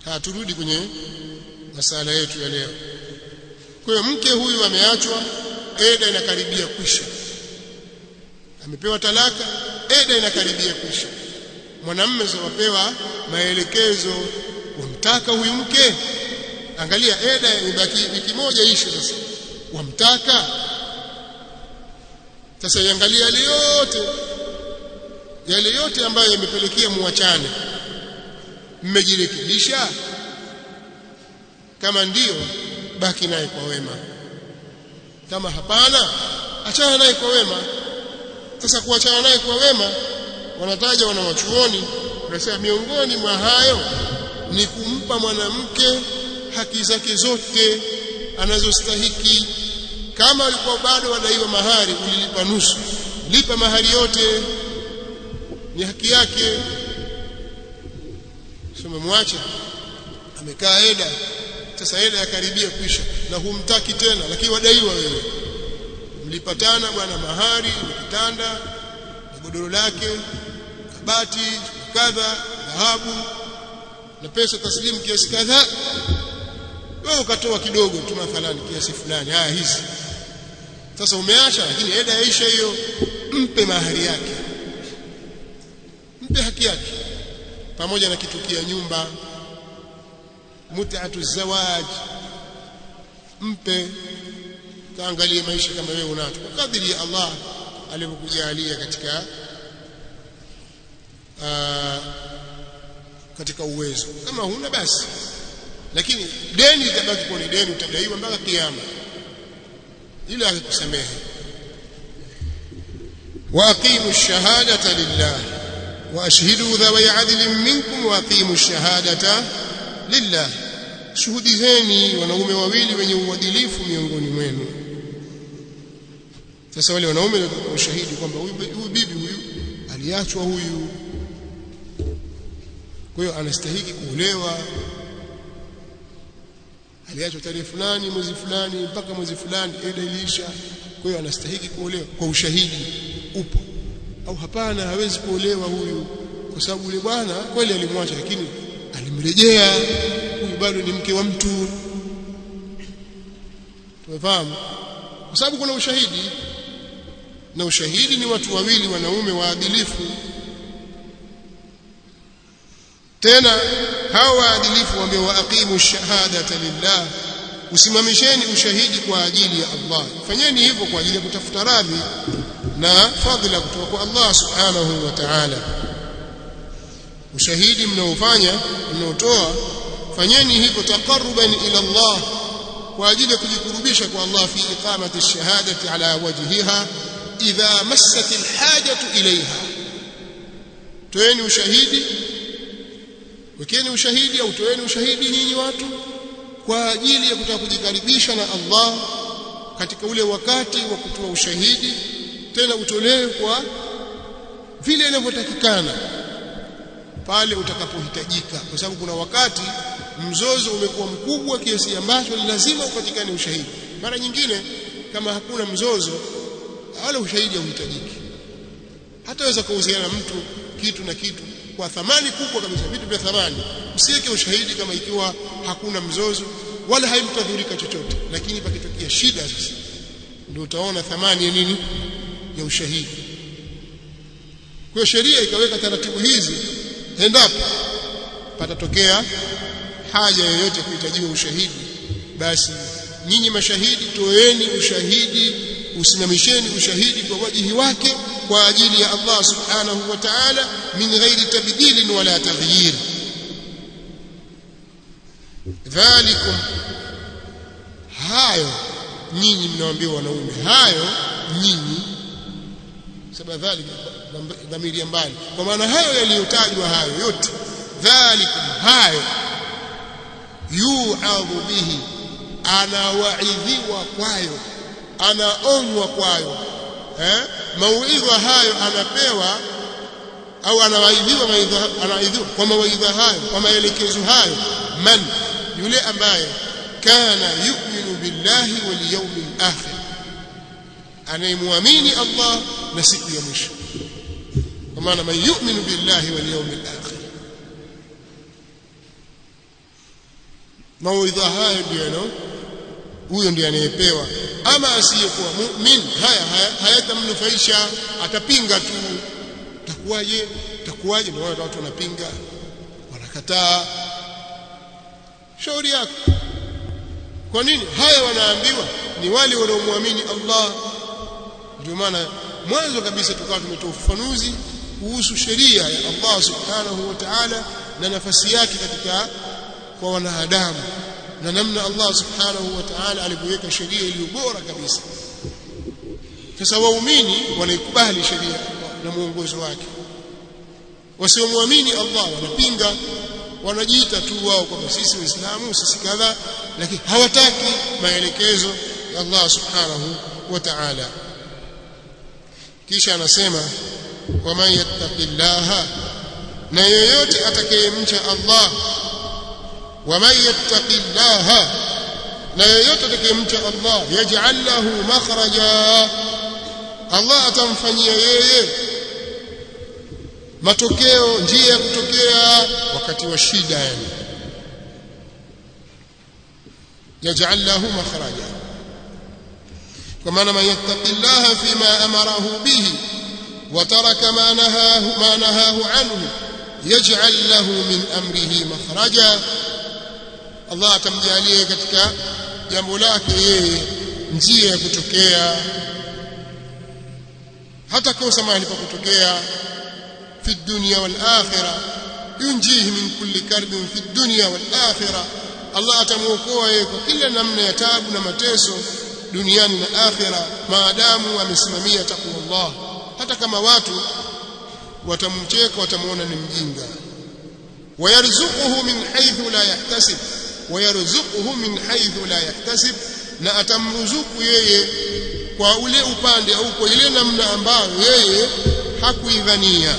haturudi kwenye masala yetu ya leo kwa hiyo mke huyu ameachwa eda inakaribia kwisha amepewa talaka eda inakaribia kwisha mwanamume zawapewa maelekezo wamtaka huyu mke angalia eda imebaki wiki moja ishe sasa wamtaka sasa iangalia yale yote yale yote ambayo yamepelekea muachane mmejirekebisha kama ndiyo baki naye kwa wema kama hapana achana naye kwa wema sasa kuachana naye kwa wema wanataja wanawachuoni wanasema miongoni mwa hayo ni kumpa mwanamke haki zake zote anazostahiki kama alikuwa bado wadaiwa mahari ulilipa nusu lipa mahari yote ni haki yake sio mwache amekaa eda sasa eda yakaribia kwisha na humtaki tena lakini wadaiwa wewe mlipatana bwana mahari kitanda na godoro lake kabati kadha dhahabu na pesa taslimu kiasi kadhaa wewe ukatoa kidogo tu mathalani kiasi fulani haya hizi sasa umeacha lakini eda yaisha hiyo mpe mahari yake mpe haki yake pamoja na kitukia nyumba mut'atu zawaj mpe kaangalie maisha kama wewe unacho kwa kadiri ya Allah alivyokujalia katika aa, katika uwezo kama huna basi lakini deni litabaki kwa ni deni utadaiwa mpaka kiyama ila akusamehe واقيموا الشهاده لله واشهدوا ذوي عدل منكم واقيموا الشهاده لله shuhudizeni wanaume wawili wenye uadilifu miongoni mwenu sasa wale wanaume ndio ushahidi kwamba huyu bibi huyu aliachwa huyu kwa hiyo anastahili kuolewa aliachwa tarehe fulani mwezi fulani mpaka mwezi fulani eda iliisha kwa hiyo anastahili kuolewa kwa ushahidi upo au hapana hawezi kuolewa huyu kwa sababu yule bwana kweli alimwacha lakini alimrejea huyu bado ni mke wa mtu tumefahamu kwa sababu kuna ushahidi na ushahidi ni watu wawili wanaume waadilifu tena hawa waadilifu waambie waaqimu shahadata lillah usimamisheni ushahidi kwa ajili ya Allah fanyeni hivyo kwa ajili ya kutafuta radhi na fadhila kutoka kwa Allah subhanahu wa ta'ala ushahidi mnaofanya mnaotoa fanyeni hivyo taqarruban ila Allah kwa ajili ya kujikurubisha kwa Allah fi iqamati ash-shahadati ala wajhiha idha massat al-hajatu ilayha toeni ushahidi wekeni ushahidi au toeni ushahidi nyinyi watu kwa ajili ya kutaka kujikaribisha na Allah katika ule wakati wa kutoa ushahidi tena utolewe kwa vile inavyotakikana pale utakapohitajika kwa sababu kuna wakati mzozo umekuwa mkubwa kiasi ambacho lazima upatikane ushahidi mara nyingine kama hakuna mzozo wala ushahidi hauhitajiki hataweza kuhusiana mtu kitu na kitu kwa thamani kubwa kabisa vitu vya thamani usiweke ushahidi kama ikiwa hakuna mzozo wala haimtadhurika chochote lakini pakitokea shida sasa ndio utaona thamani ya nini ya ushahidi kwa sheria ikaweka taratibu hizi endapo patatokea haja yoyote kuhitajiwa ushahidi basi nyinyi mashahidi toeni ushahidi usimamisheni ushahidi kwa wajihi wake kwa ajili ya Allah subhanahu wa ta'ala min ghairi tabdil wala taghyir dhalikum hayo nyinyi mnawaambia wanaume hayo nyinyi sababu dhalika dhamiri ya mbali kwa maana hayo yaliyotajwa hayo yote dhalikum hayo yu'adhu bihi anawaidhiwa kwayo anaonywa kwayo eh mauidha hayo anapewa au anawaidhiwa maidha anaidhiwa kwa mawaidha hayo kwa maelekezo hayo man yule ambaye kana yu'minu billahi wal yawmil akhir anayemwamini Allah na siku ya mwisho kwa maana man yu'minu billahi wal yawmil akhir mawaidha hayo ndio huyo ndiye anayepewa ama asiyekuwa mu'min haya hayatamnufaisha atapinga tu takuwaje takuwaje na watu wanapinga wanakataa shauri yako kwa nini haya wanaambiwa ni wale wanaomwamini Allah ndio maana mwanzo kabisa tukawa tumetoa ufafanuzi kuhusu sheria ya Allah subhanahu wa ta'ala na nafasi yake katika kwa wanadamu na namna Allah subhanahu wa ta'ala alivyoweka sheria iliyo bora kabisa sasa waumini wanaikubali sheria na mwongozo wake wasiomwamini Allah wanapinga wanajiita tu wao kwamba sisi waislamu sisi kadha lakini hawataki maelekezo ya Allah subhanahu wa ta'ala kisha anasema waman yattaqillaha na yeyote atakayemcha Allah waman yattaqillaha na yeyote atakayemcha Allah yaj'al lahu makhraja Allah atamfanyia yeye matokeo njia ya kutokea wakati wa shida yani yaj'al lahu makhraja kwa maana man yattaqillaha fima amarahu bihi wa taraka ma nahahu ma nahahu anhu yaj'al lahu min amrihi makhraja Allah atamjalia katika jambo lake yeye njia ya kutokea hata kosa mahali pa kutokea في الدنيا والآخرة ينجيه من كل كرب في الدنيا والآخرة الله atamuokoa yeye kwa kila namna ya taabu na mateso duniani na akhira maadamu amesimamia takwa Allah hata kama watu watamcheka watamuona ni mjinga wayarzuquhu min haythu la yahtasib wayarzuquhu min haythu la yahtasib na atamruzuku yeye kwa ule upande au kwa ile namna ambayo yeye hakuidhania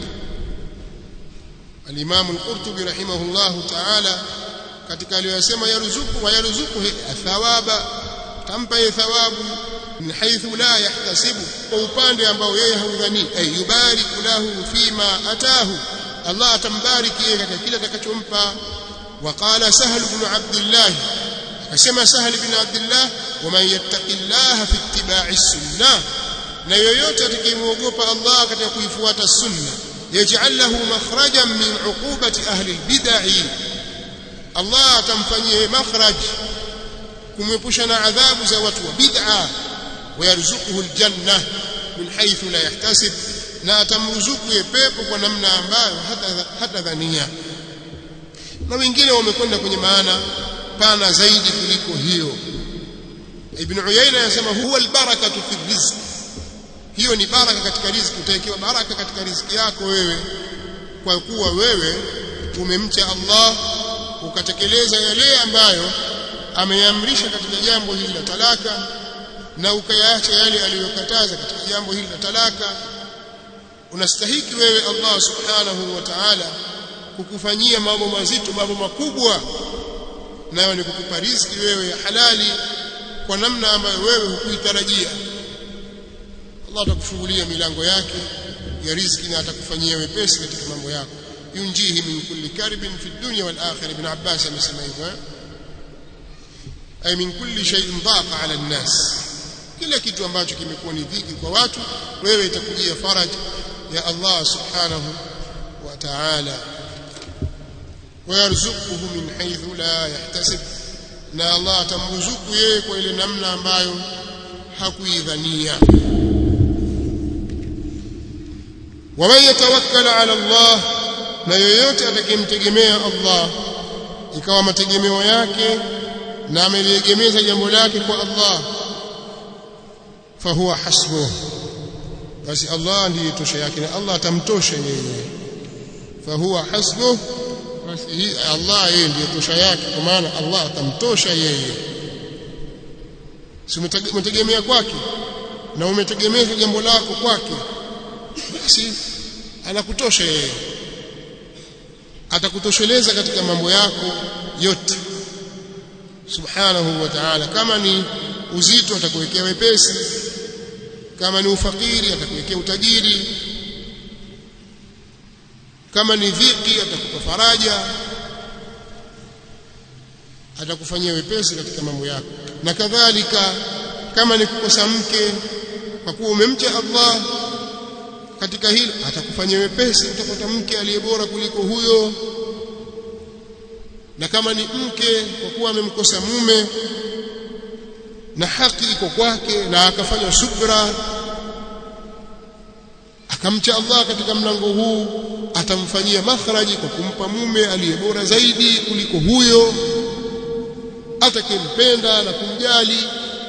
الإمام القرطبي رحمه الله تعالى katika aliyosema yaruzuku wa yaruzuku thawaba tampa yeye thawabu min haythu la yahtasibu kwa upande ambao yeye haudhani ay yubariku lahu fima atahu Allah atambariki yeye katika kile atakachompa وقال سهل بن عبد الله akasema سهل بن عبد الله ومن يتق الله في اتباع السنه na yoyote atakayemwogopa Allah katika kuifuata sunna يجعل له مخرجا من عقوبة أهل البدع الله تمفنيه مخرج kumepusha adhabu za watu wa bid'a wayarzuquhu aljanna min haythu la yahtasib na atamruzuku pepo kwa namna ambayo hata hata dhania na wengine wamekwenda kwenye maana pana zaidi kuliko hiyo ibn uyayna anasema huwa albarakatu fi rizq hiyo ni baraka katika riziki utawekewa baraka katika riziki yako wewe kwa kuwa wewe umemcha Allah ukatekeleza yale ambayo ameamrisha katika jambo hili la talaka na ukayaacha yale aliyokataza katika jambo hili la talaka unastahiki wewe Allah subhanahu wa ta'ala kukufanyia mambo mazito mambo makubwa nayo ni kukupa riziki wewe ya halali kwa namna ambayo wewe hukuitarajia Allah atakufungulia milango yake ya riziki na atakufanyia wepesi katika mambo yako yunjihi min kulli karbin fi dunya wal akhirah ibn Abbas amesema hivyo ay min kulli shay'in daqa ala an-nas kila kitu ambacho kimekuwa ni dhiki kwa watu wewe itakujia faraj ya Allah subhanahu wa ta'ala ويرزقه من حيث لا يحتسب na Allah atamruzuku yeye kwa ile namna ambayo hakuidhania waman yatawakkala ala Allah na yoyote atakayemtegemea Allah ikawa mategemeo yake na ameliegemeza jambo lake kwa Allah fahuwa hasbuh basi Allah ndiye tosha yake na Allah atamtosha yeye fahuwa hasbuh basi Allah yeye ndiye tosha yake kwa maana Allah atamtosha yeye si umetegemea kwake na umetegemeza jambo lako kwake basi anakutosha yeye atakutosheleza katika mambo yako yote subhanahu wa ta'ala kama ni uzito atakuwekea wepesi kama ni ufakiri atakuwekea utajiri kama ni dhiki atakupa faraja atakufanyia wepesi katika mambo yako na kadhalika kama ni kukosa mke kwa kuwa umemcha Allah katika hilo atakufanyia wepesi utapata mke aliye bora kuliko huyo na kama ni mke kwa kuwa amemkosa mume na haki iko kwake na akafanya subra akamcha Allah katika mlango huu atamfanyia makhraji kwa kumpa mume aliye bora zaidi kuliko huyo atakempenda na kumjali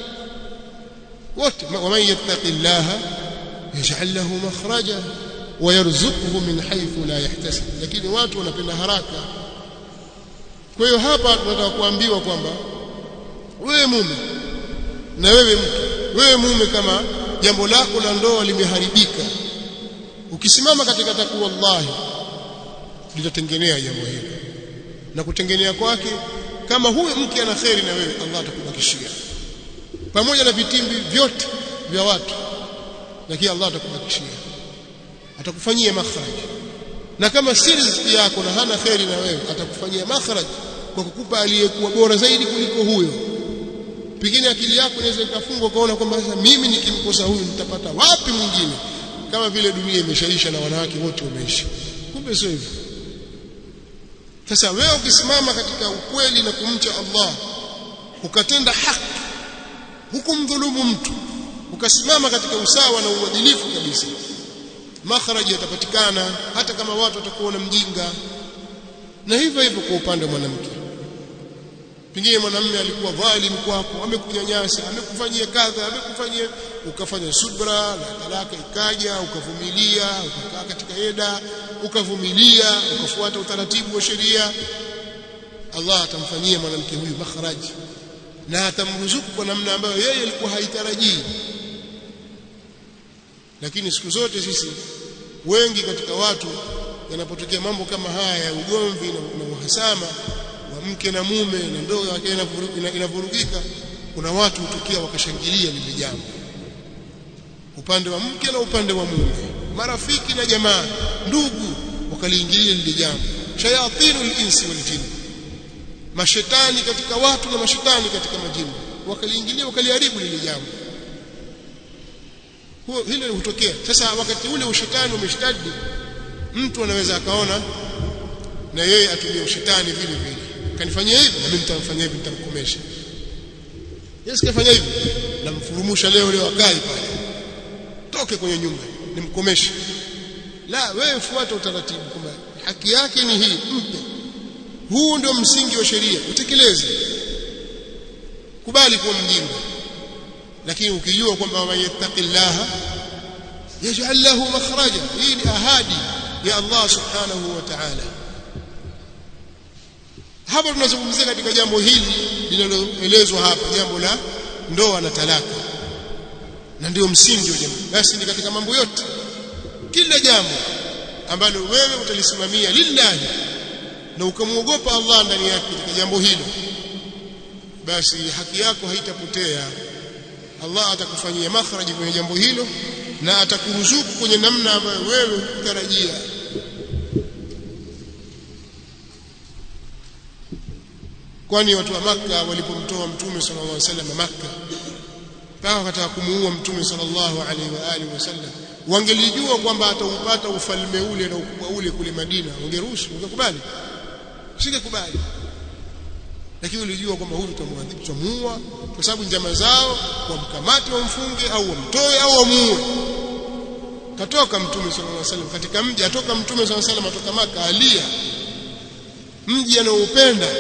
wote waman yattaqillaha yaj'al lahu makhraja wayarzuquhu min haythu la yahtasib lakini watu wanapenda haraka kwa hiyo hapa tunataka kuambiwa kwamba wewe mume na wewe mke wewe mume kama jambo lako la ndoa limeharibika ukisimama katika takwa Allah litatengenea jambo hilo na kutengenea kwake kama huyu mke ana kheri na wewe Allah atakubakishia pamoja na vitimbi vyote vya watu lakini Allah atakubakishia atakufanyia makhraj na kama si riziki yako na hana kheri na wewe atakufanyia makhraj kwa kukupa aliyekuwa bora zaidi kuliko huyo pengine akili yako inaweza ikafungwa kaona kwamba sasa mimi nikimkosa huyu nitapata wapi mwingine kama vile dunia imeshaisha na wanawake wote wameishi kumbe sio hivyo sasa wewe ukisimama katika ukweli na kumcha Allah ukatenda haki hukumdhulumu mtu ukasimama katika usawa na uadilifu kabisa makharaji yatapatikana hata kama watu watakuona mjinga na hivyo hivyo kwa upande wa mwanamke pengine mwanamume alikuwa dhalim kwako amekunyanyasa amekufanyia kadha amekufanyia ukafanya subra na talaka ikaja ukavumilia ukakaa katika eda ukavumilia ukafuata utaratibu wa sheria Allah atamfanyia mwanamke huyu makharaji na atamruzuku kwa namna ambayo yeye alikuwa haitarajii lakini siku zote sisi wengi katika watu yanapotokea mambo kama haya ya ugomvi na, na uhasama wa mke na mume na ndoa yake inavurugika kuna watu hutukia wakashangilia lile jambo upande wa mke na upande wa mume marafiki na jamaa ndugu wakaliingilia lile jambo shayatinu al-insi wal jinn mashetani katika watu na mashetani katika majini wakaliingilia wakaliharibu lile jambo huo hilo hutokea sasa wakati ule ushetani umeshtadi mtu anaweza akaona na yeye atumie ushetani vile vile kanifanyia hivi na mimi nitamfanyia hivi nitamkomesha Yesu kafanya hivi namfurumusha leo leo akai pale toke kwenye nyumba nimkomeshe la wewe fuata utaratibu kwamba haki yake ni hii mpe huu ndio msingi wa sheria utekeleze kubali kuwa mjinga lakini ukijua kwamba man yattaqillaha yaj'al lahu makhraja hii ni ahadi ya Allah subhanahu wa ta'ala hapa tunazungumzia katika jambo hili linaloelezwa hapa jambo la ndoa na talaka na ndio msingi wa jambo basi ni katika mambo yote kila jambo ambalo wewe utalisimamia lillahi na ukamwogopa Allah ndani yake katika jambo hilo basi haki yako haitapotea Allah atakufanyia makhraji kwenye jambo hilo na atakuruzuku kwenye namna ambayo wewe hutarajia kwani watu wa maka walipomtoa mtume sallallahu alaihi wasallam maka mpaka wakataka kumuua mtume sallallahu alaihi wa alihi wasallam wangelijua kwamba ataupata ufalme ule na ukubwa ule kule Madina wangeruhusu wangekubali singekubali lakini walijua kwamba huyu tutamwadhibu tutamuua kwa sababu njama zao wamkamate wamfunge au wamtoe au wamuue katoka mtume sallallahu alaihi wasallam katika mji atoka mtume sallallahu alaihi wasallam atoka maka alia mji anaoupenda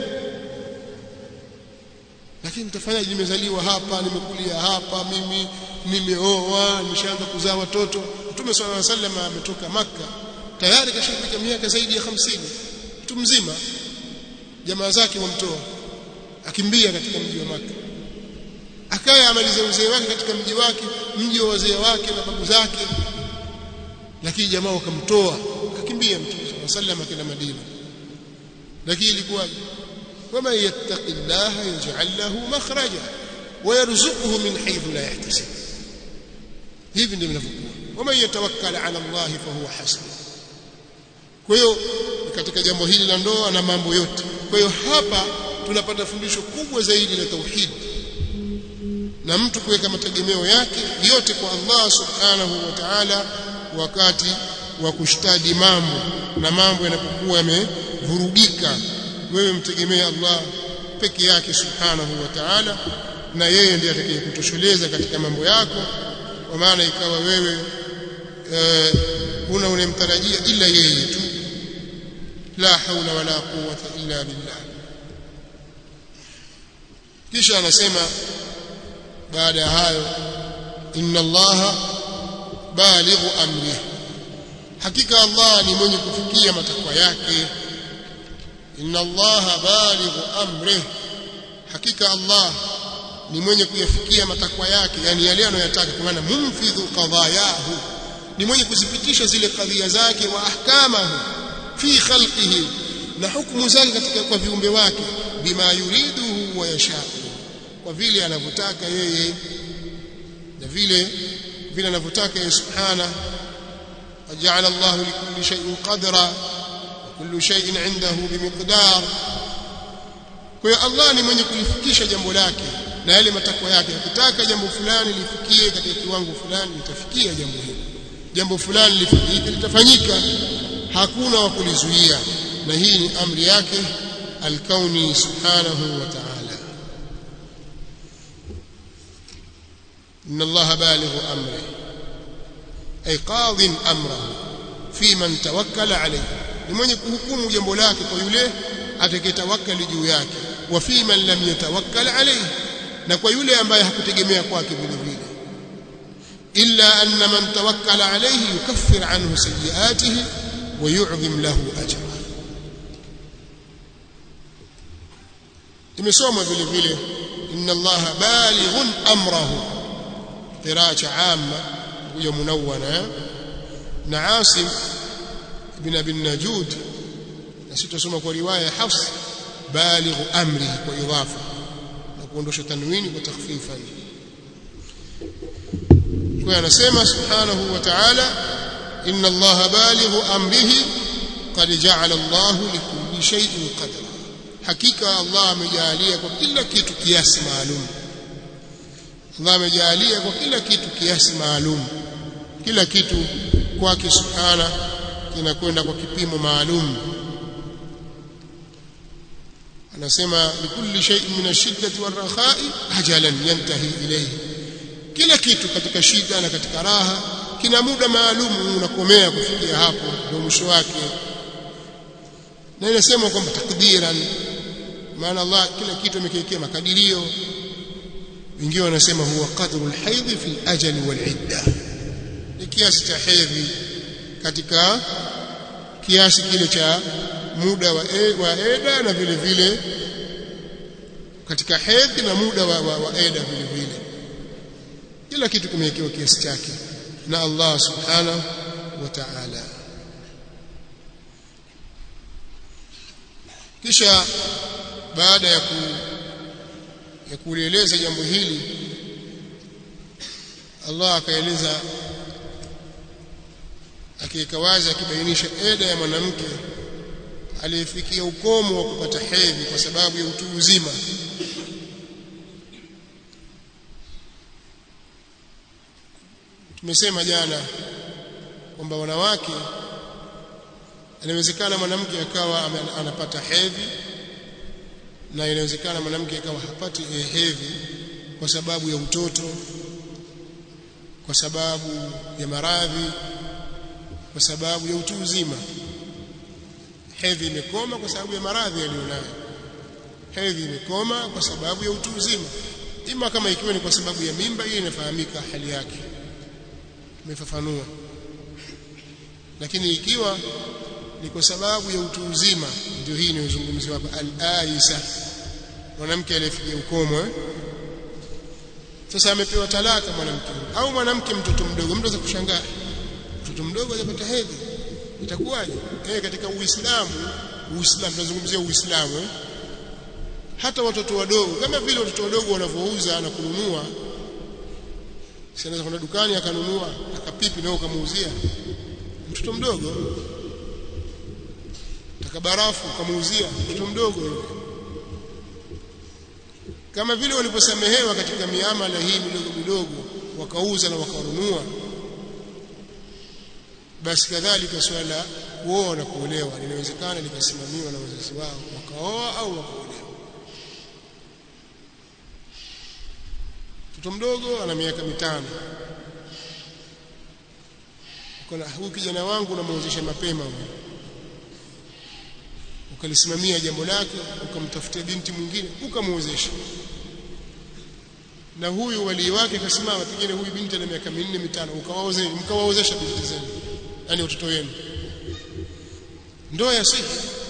lakini nitafanyaje nimezaliwa hapa nimekulia hapa mimi nimeoa nimeshaanza kuzaa watoto mtume sallallahu alaihi wasallam ametoka maka tayari kashafika miaka zaidi ya 50 mtu mzima jamaa zake wamtoa akimbia katika mji wa maka akaya amalize uzee wake katika mji wake mji wa wazee wake na babu zake lakini jamaa wakamtoa akakimbia mtume sallallahu alaihi wasallam akaenda Madina lakini ilikuwaje ومن يتق الله يجعل له مخرجا ويرزقه من حيث لا يحتسب hivi ndivyo vinavyokuwa waman yatawakkal ala Allah fahuwa hasbuh kwa hiyo katika jambo hili la ndoa na mambo yote kwa hiyo hapa tunapata fundisho kubwa zaidi la tauhid na mtu kuweka mategemeo yake yote kwa Allah subhanahu wa ta'ala wakati wa kushtadi mambo na mambo yanapokuwa yamevurugika wewe mtegemee Allah peke yake subhanahu wa ta'ala na yeye ndiye atakayekutosheleza katika mambo yako kwa maana ikawa wewe huna unemtarajia ila yeye tu la haula wala quwwata illa billah kisha anasema baada ya hayo inna allaha balighu amri hakika allah ni mwenye kufikia matakwa yake inna allaha balighu amri hakika allah ni mwenye kuyafikia matakwa yake yani yale anayotaka kwa maana munfidhu qadayahu ni mwenye kuzipitisha zile kadhia zake wa ahkamahu fi khalqihi na hukumu zake katika kwa viumbe wake bima yuriduhu wa yashau kwa vile anavyotaka yeye na vile vile anavyotaka yeye subhana waja'ala Allah likulli shay'in qadra wa kullu shay'in 'indahu bimiqdar kwa hiyo Allah ni mwenye kulifikisha jambo lake na yale matakwa yake akitaka jambo fulani lifikie katika kiwango fulani litafikia jambo hilo jambo fulani lifanyike litafanyika hakuna wa kulizuia na hii ni amri yake alkauni subhanahu wa ta'ala إن الله بالغ أمره أي قاض أمره في من توكل عليه لمن يحكم جنب لك ويله atakayetawakkali juu yake wa fi man lam yatawakkal alayhi na kwa yule ambaye hakutegemea kwake vile vile illa anna man tawakkala alayhi yukaffir anhu sayiatihi wa yu'dhim lahu ajra imesoma vile vile inna allaha balighun amrahu qira'a amma huyo munawwana na asim ibn abi najud na sitasoma kwa riwaya ya hafs balighu amri kwa idhafa na kuondosha tanwini kwa takhfifan kwa anasema subhanahu wa ta'ala inna allaha balighu amrihi qad ja'ala allahu likulli shay'in qadra hakika allah amejalia kwa kila kitu kiasi maalum Allah amejalia kwa kila kitu kiasi maalum kila kitu kwake subhana kinakwenda kwa kipimo maalum anasema likulli shay'in min ash-shiddati war-rakhai ajalan yantahi ilayhi kila kitu katika shida na katika raha kina muda maalum unakomea kufikia hapo ndio mwisho wake na inasema kwamba takdiran maana Allah kila kitu amekiwekea makadirio wengine wanasema huwa qadru alhaidh fi ajali walidda ni kiasi cha hedhi katika kiasi kile cha muda wa, e, wa eda na vile vile katika hedhi na muda wa, wa, wa eda vile vile kila kitu kimewekewa kiasi chake na Allah subhanahu wa ta'ala kisha baada ya ku ya kulieleza jambo hili Allah akaeleza akiweka wazi akibainisha eda ya mwanamke aliyefikia ukomo wa kupata hedhi kwa sababu ya utu uzima tumesema jana kwamba wanawake inawezekana mwanamke akawa anapata hedhi na inawezekana mwanamke akawa hapati hedhi kwa sababu ya utoto kwa sababu ya maradhi kwa sababu ya utu uzima hedhi imekoma kwa sababu ya maradhi aliyonayo hedhi imekoma kwa sababu ya utu uzima ima kama ikiwa ni kwa sababu ya mimba hiyo inafahamika hali yake tumefafanua lakini ikiwa ni kwa sababu ya utu uzima ndio hii inayozungumziwa hapa al-aisa mwanamke aliyefikia ukomo eh? sasa amepewa talaka mwanamke au mwanamke mtoto mdogo mtu kushangaa mtoto mdogo hajapata hedhi itakuwaje eh katika uislamu uislamu tunazungumzia uislamu eh? hata watoto wadogo kama vile watoto wadogo wanavyouza na kununua si anaweza kwenda dukani akanunua akapipi na ukamuuzia mtoto mdogo taka barafu ukamuuzia mtoto mdogo yule kama vile waliposamehewa katika miamala hii midogo midogo wakauza na wakanunua basi kadhalika swala kuoa na kuolewa linawezekana likasimamiwa na wazazi wao wakaoa au wakaolewa mtoto mdogo ana miaka mitano kuna huyu kijana wangu unamuozesha mapema huyu ukalisimamia jambo lake ukamtafutia binti mwingine ukamuozesha na huyu walii wake akasimama pengine huyu binti ana miaka minne mitano ukawaozesha mkawaozesha binti zenu yani watoto wenu ndoa ya sihi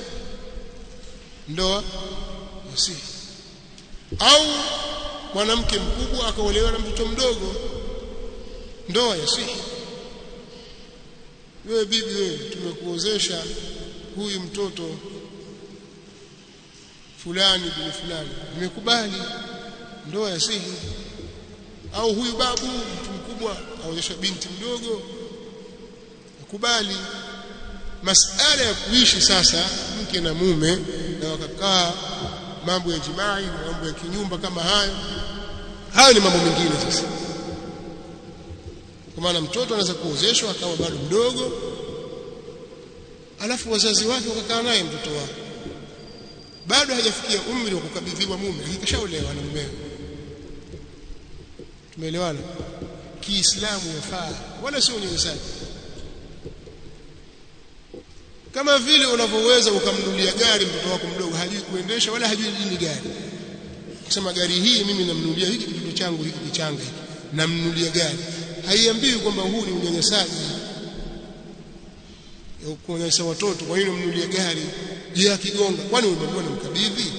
ndoa ya sihi au mwanamke mkubwa akaolewa na mtoto mdogo ndoa ya sihi wewe bibi wewe tumekuozesha huyu mtoto fulani bin fulani nimekubali ndoa ya sihi au huyu babu mtu mkubwa aozesha binti mdogo akubali masala ya kuishi sasa mke na mume na wakakaa mambo ya jimai na mambo ya kinyumba kama hayo hayo ni mambo mengine sasa kwa maana mtoto anaweza kuozeshwa akawa bado mdogo alafu wazazi wake wakakaa naye mtoto wao bado hajafikia umri wa kukabidhiwa mume akishaolewa na mumewe tumeelewana kiislamu yafaa wala sio unyanyasaji kama vile unavyoweza ukamnunulia gari mtoto wako mdogo hajui kuendesha wala hajui nini gari kusema gari hii mimi namnunulia hiki kitoto changu hiki kichanga hiki namnunulia gari haiambiwi kwamba huu ni unyanyasaji kuonyesha watoto kwa nini mnunulie gari je akigonga kwani umemwona mkabidhi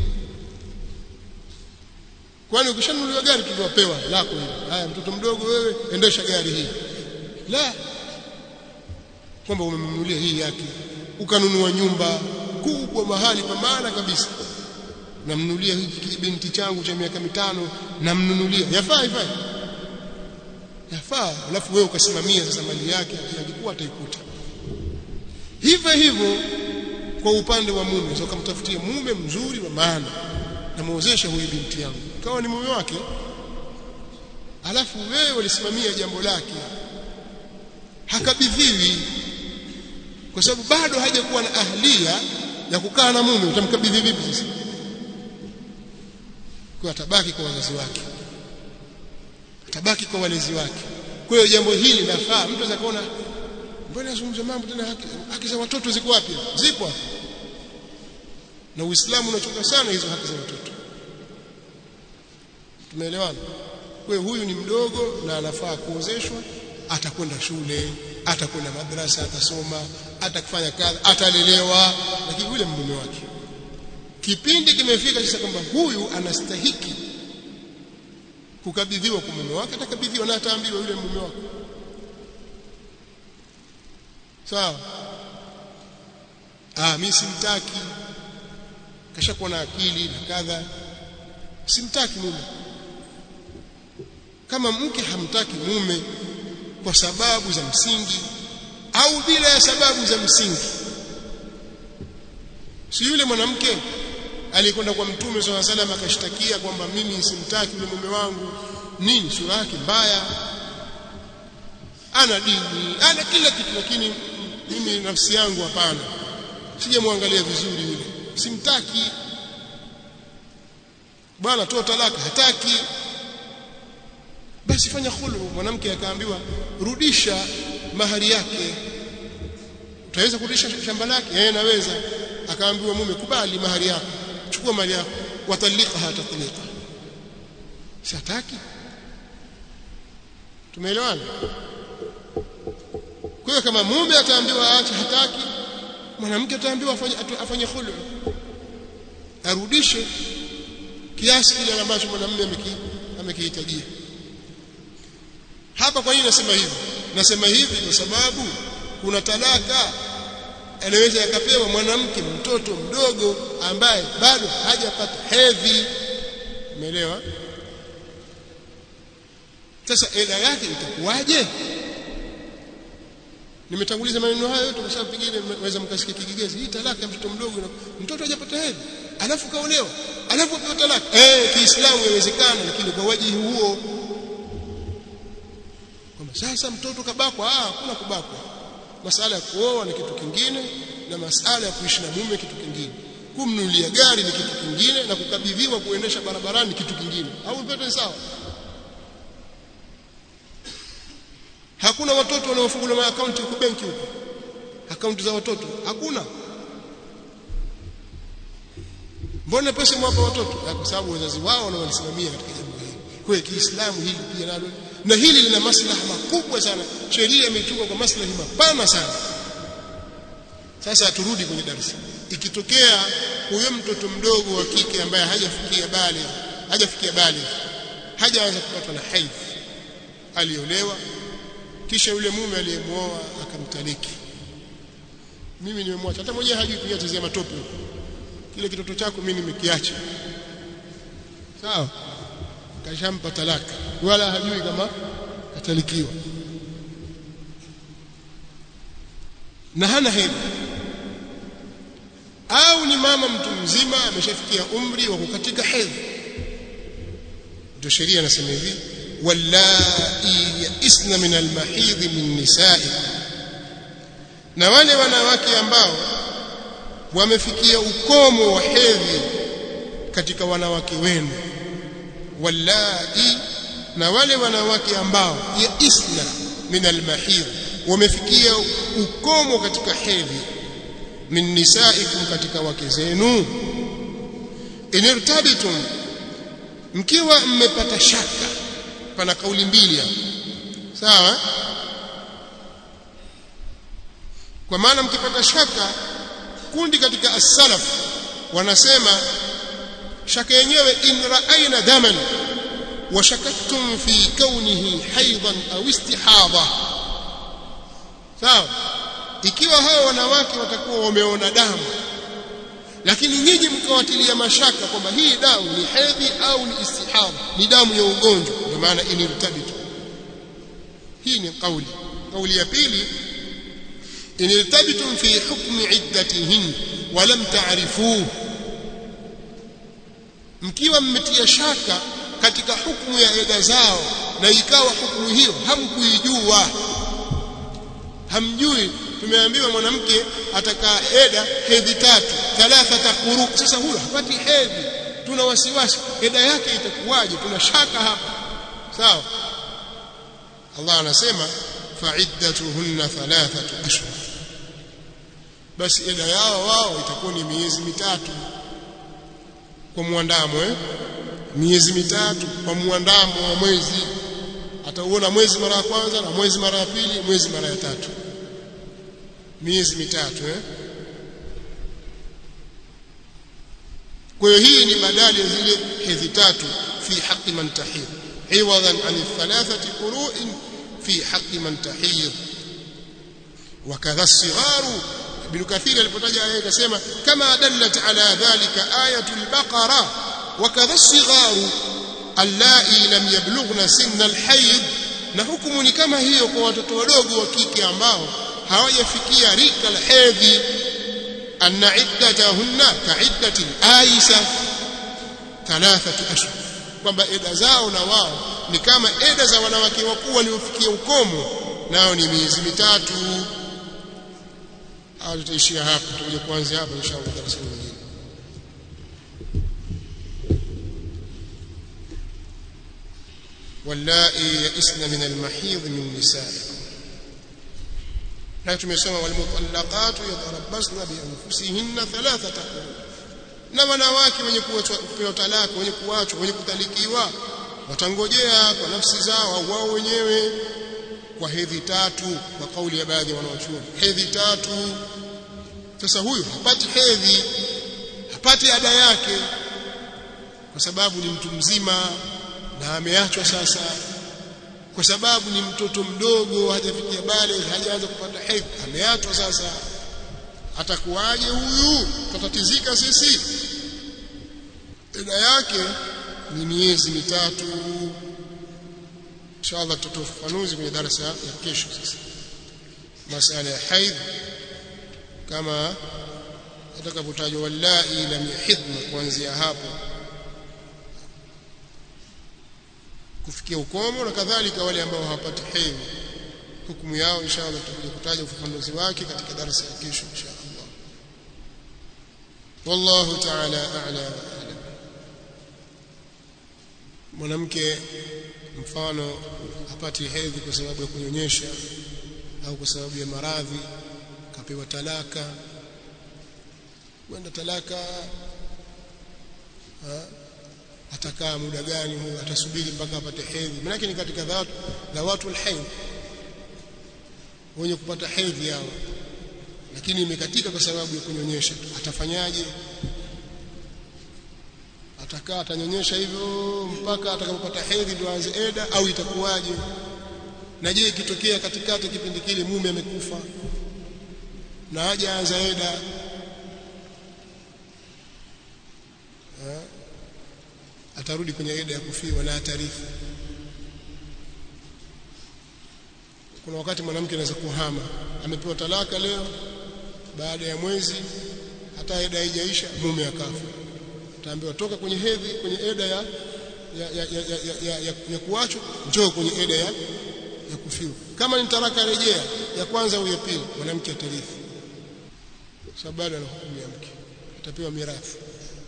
kwani ukishanunuliwa gari tuliwapewa lako hili haya mtoto mdogo wewe endesha gari hii la kwamba umemnunulia hii yake ukanunua nyumba kubwa mahali pa maana kabisa namnunulia hiki binti changu cha miaka mitano namnunulia yafaa yafaa yafaa alafu wewe ukasimamia sasa mali yake akikuwa ataikuta hivyo hivyo kwa upande wa mume so kamtafutia mume mzuri wa maana namuozesha huyu binti yangu kawa ni mume wake alafu wewe ulisimamia jambo lake hakabidhiwi kwa sababu bado hajakuwa na ahlia ya kukaa na mume utamkabidhi vipi sasa kwa atabaki kwa wazazi wake atabaki kwa walezi wake kwa hiyo jambo hili lafaa mtu anaweza kuona mbona nazungumza mambo tena haki, haki za watoto ziko wapi zipo na Uislamu unachoka sana hizo haki za watoto tumeelewana kwa huyu ni mdogo na anafaa kuozeshwa atakwenda shule atakwenda madrasa atasoma atakufanya kazi atalelewa lakini yule mume wake kipindi kimefika sasa kwamba huyu anastahiki kukabidhiwa kwa mume wake atakabidhiwa na ataambiwa yule mume wake sawa ah mimi simtaki kashakuwa na akili na kadha simtaki mume kama mke hamtaki mume kwa sababu za msingi au bila ya sababu za msingi si yule mwanamke alikwenda kwa mtume swalla salam akashtakia kwamba mimi simtaki yule mume wangu nini sura yake mbaya ana dini ana kila kitu lakini mimi nafsi yangu hapana sijamwangalia vizuri yule simtaki bwana toa talaka hataki basi fanya khulu mwanamke akaambiwa rudisha mahari yake utaweza kurudisha shamba lake yeye naweza akaambiwa mume kubali mahari yako chukua mali yako watalikaha tatlika sitaki tumeelewana kwa hiyo kama mume ataambiwa aache hataki mwanamke ataambiwa afanye afanye khulu arudishe kiasi kile ambacho mwanamume amekihitajia hapa kwa nini nasema hivi nasema hivi kwa sababu kuna talaka anaweza yakapewa mwanamke mtoto mdogo ambaye bado hajapata hedhi umeelewa sasa ela yake itakuwaje nimetanguliza maneno hayo yote kwa sababu pengine mweza mkasikia kigigezi hii talaka ya mtoto mdogo mtoto hajapata hedhi alafu kaolewa alafu apewe talaka eh kiislamu inawezekana lakini kwa wajihi huo kwamba sasa mtoto kabakwa ah kuna kubakwa masala ya kuoa ni kitu kingine na masala ya kuishi na mume kitu kingine kumnulia gari ni kitu kingine na kukabidhiwa kuendesha barabarani ni kitu kingine au mtoto sawa hakuna watoto wanaofunguliwa akaunti huko benki huko akaunti za watoto hakuna mbona pesa mwapa watoto kwa sababu wazazi wao wanawasimamia katika jambo hili kwa hiyo Kiislamu hili pia nalo na hili lina maslaha makubwa sana sheria imetunga kwa maslahi mapana sana sasa turudi kwenye darasa ikitokea huyo mtoto mdogo wa kike ambaye hajafikia bale hajafikia bale hajaanza kupatwa na haidh aliolewa kisha yule mume aliyemuoa akamtaliki mimi nimemwacha hata mwenyewe hajui kuyatezea matope kile kitoto chako mimi nimekiacha sawa kashampa talaka wala hajui kama katalikiwa na hana hedhi au ni mama mtu mzima ameshafikia umri wa kukatika hedhi ndio sheria inasema hivi wallai yaisna min almahidh min nisa'i na wale wanawake ambao wamefikia ukomo wa hedhi katika wanawake wenu wallai na wale wanawake ambao yaisna min almahidh wamefikia ukomo katika hedhi min nisaikum katika wake zenu inirtabitum mkiwa mmepata shaka pana kauli mbili hapa sawa kwa maana mkipata shaka kundi katika as-salaf wanasema shaka yenyewe in ra'ayna daman wa shakaktum fi kaunihi haidan au istihadha sawa ikiwa hao wanawake watakuwa wameona damu lakini nyinyi mkawatilia mashaka kwamba hii damu ni hedhi au ni istihadha ni damu ya ugonjwa ndio maana inirtabitu hii ni kauli kauli ya pili inirtabitum fi hukmi iddatihin wa lam ta'rifuhu mkiwa mmetia shaka katika hukumu ya eda zao na ikawa hukumu hiyo hamkuijua hamjui tumeambiwa mwanamke atakaa eda hedhi tatu thalathata quru sasa huyo hapati hedhi tuna wasiwasi eda yake itakuwaje tuna shaka hapa sawa Allah anasema fa'iddatuhunna thalathatu ashhur basi eda yao wao itakuwa ni miezi mitatu kwa muandamo eh miezi mitatu kwa muandamo wa mwezi atauona mwezi mara ya kwanza na mwezi mara ya pili mwezi mara ya tatu miezi mitatu eh kwa hiyo hii ni badali ya zile hedhi tatu fi haqi man tahid iwadan an thalathati qurun fi haqi man tahid وكذا الصغار ابن كثير alipotaja aya akasema kama dallat ala dhalika ayatul baqara وكذا الصغار allai lam yablughna sinna alhayd na hukumu ni kama hiyo kwa watoto wadogo wa kike ambao hawajafikia rika la hedhi anna iddatahunna ka'iddati aisha thalathatu ashhur kwamba eda zao na wao ni kama eda za wanawake wakuu waliofikia ukomo nao ni miezi mitatu au tutaishia hapa tutakuja kuanzia hapa inshallah darasa lingine واللائي يئسن من المحيض من نسائكم na tumesoma walmutallaqatu yatarabbasna bianfusihinna thalathata qurun na wanawake wenye kupewa talaka wenye kuachwa wenye kutalikiwa watangojea kwa nafsi zao au wao wenyewe kwa hedhi tatu kwa kauli ya baadhi ya wanaochuoni hedhi tatu sasa huyu hapati hedhi hapati ada yake kwa sababu ni mtu mzima na ameachwa sasa kwa sababu ni mtoto mdogo hajafikia bale hajaanza kupata hedhi ameachwa sasa atakuwaje huyu tutatizika sisi eda yake ni miezi mitatu inshallah tutatoa ufafanuzi kwenye darasa ya kesho sasa masala ya haidh kama atakavyotajwa wallahi lam yahidna kuanzia hapo kufikia ukomo na kadhalika wale ambao hawapati hedhi hukumu yao inshallah tutakuja kutaja ufafanuzi wake katika darasa ya kesho inshallah wallahu ta'ala a'la wa a'lam mwanamke mfano hapati hedhi kwa sababu ya kunyonyesha au kwa sababu ya maradhi kapewa talaka kwenda talaka ha? atakaa muda gani huyo atasubiri mpaka apate hedhi maana ni katika dhawatu dhawatu alhayd wenye kupata hedhi yao lakini imekatika kwa sababu ya kunyonyesha atafanyaje atakaa atanyonyesha hivyo mpaka atakapopata hedhi ndio aanze eda au itakuwaje na je ikitokea katikati kipindi kile mume amekufa na haja anza eda ha? atarudi kwenye eda ya kufiwa na atarifu kuna wakati mwanamke anaweza kuhama amepewa talaka leo baada ya mwezi hata eda haijaisha mume akafa utaambiwa toka kwenye hedhi kwenye eda ya ya ya ya, ya, ya, ya, ya kuachwa njoo kwenye eda ya ya kufiwa kama ni talaka rejea ya kwanza au ya pili mwanamke atarithi sababu bado ana hukumu ya mke atapewa mirathi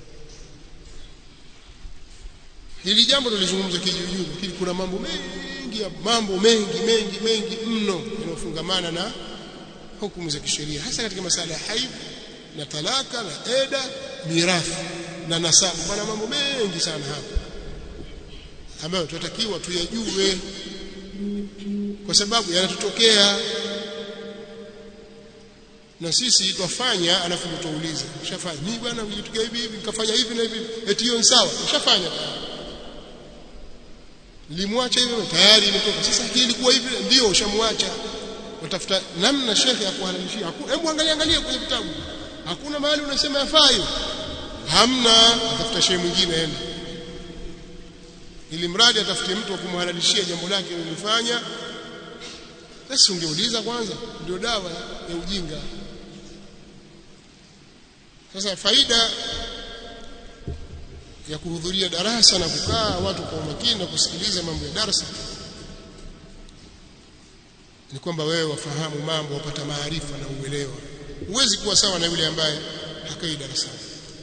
hili jambo tulizungumza kijuujuu lakini kuna mambo mengi mambo mengi mengi mengi mno yanayofungamana na hukumu za kisheria hasa katika masala ya haid na talaka na eda mirathi na nasabu kuna mambo mengi sana hapa ambayo tunatakiwa tuyajue kwa sababu yanatutokea na sisi twafanya alafu tutauliza ushafanya mimi bwana ulitokea hivi hivi nikafanya hivi na hivi eti hiyo ni sawa ushafanya nilimwacha hivyo tayari imetoka sasa hii ilikuwa hivi ndio ushamwacha utafuta namna shekhe ya kuhalalishia hebu angalia angalia kwenye vitabu hakuna mahali unasema yafai hamna atafuta shehe mwingine ende ili mradi atafutie mtu wa kumhalalishia jambo lake lilifanya basi ungeuliza kwanza ndio dawa ya ujinga sasa faida ya kuhudhuria darasa na kukaa watu kwa umakini na kusikiliza mambo ya darasa ni kwamba wewe wafahamu mambo wapata maarifa na uelewa huwezi kuwa sawa na yule ambaye hakai darasani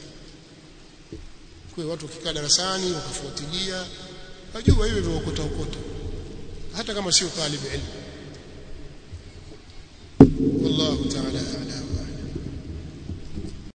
kwa watu wakikaa darasani wakafuatilia wajua hiyo hivyo ukota ukota hata kama sio talib ilmu wallahu ta'ala a'lam